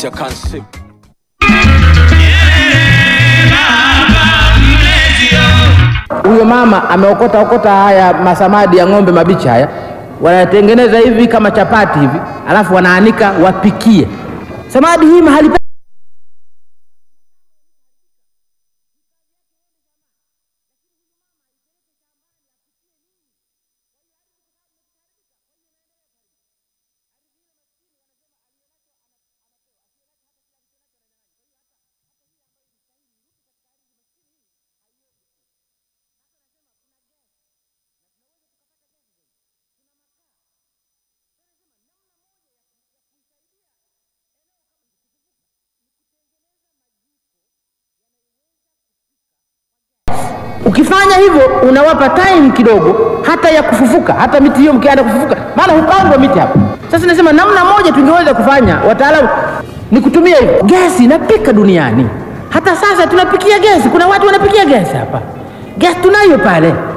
Major concept. Huyo mama ameokota okota haya masamadi ya ng'ombe mabichi haya, wanatengeneza hivi kama chapati hivi, alafu wanaanika wapikie. Samadi hii mahali pa Ukifanya hivyo unawapa time kidogo hata ya kufufuka, hata miti hiyo mkianza kufufuka, maana hupandwa miti hapa. Sasa nasema namna moja tungeweza kufanya, wataalamu, ni kutumia hivyo. Gesi inapika duniani, hata sasa tunapikia gesi. Kuna watu wanapikia gesi hapa, gesi tunayo pale.